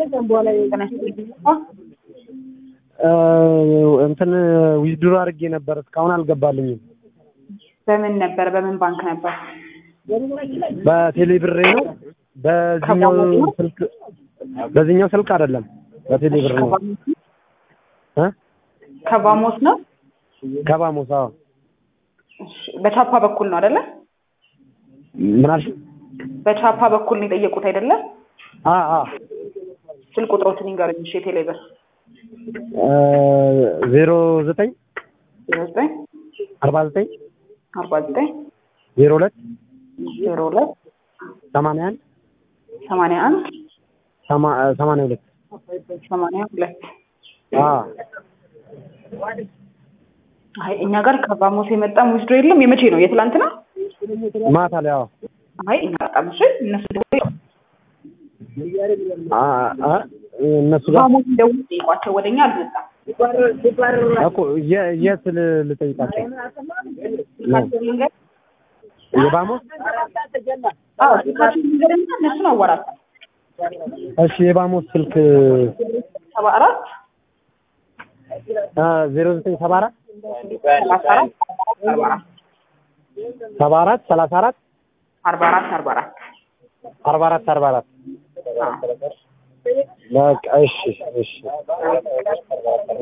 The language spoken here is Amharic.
እንትን ዊዝድሮ አድርጌ ነበር እስካሁን አልገባልኝም። በምን ነበር? በምን ባንክ ነበር? በቴሌ ብሬ ነው። በዚህኛው ስልክ በዚህኛው ስልክ አይደለም፣ በቴሌ ብር ነው። እ ከባሞስ ነው። ከባሞሳ እሺ፣ በቻፓ በኩል ነው አይደለ? ምን አልሽ? በቻፓ በኩል ነው የጠየቁት አይደለ? አ አ ስልክ ቁጥሮትን ይንገሩኝ። እሺ፣ የቴሌ ብር ዜሮ ዘጠኝ ዜሮ ዘጠኝ አርባ ዘጠኝ አርባ ዘጠኝ ዜሮ ሁለት ዜሮ ሁለት ሰማንያ አንድ ሰማንያ አንድ ሰማንያ ሁለት ሰማንያ ሁለት አ አይ እኛ ጋር ከባሞስ የመጣ ዊዝድሮ የለም። የመቼ ነው? የትላንት ነው? ማታ ላይ አዎ አይ እኛ በጣም እሺ፣ እነሱ ደግሞ አ አ እነሱ ጋር ባሞስ ደውል ጠይቋቸው፣ ወደኛ አልመጣም። እኮ የ- የት ል- ልጠይቃቸው ነው? መንገድ የባሞስ አዎ፣ ስልካቸው መንገድና እነሱን አዋራቸው። እሺ የባሞስ ስልክ ሰባ አራት ዜሮ ዘጠኝ ሰባ አራት ሰላሳ አራት አርባ አራት ሰባ አራት ሰላሳ አራት አርባ አራት አርባ አራት አርባ አራት አርባ አራት አዎ በቃ እሺ እሺ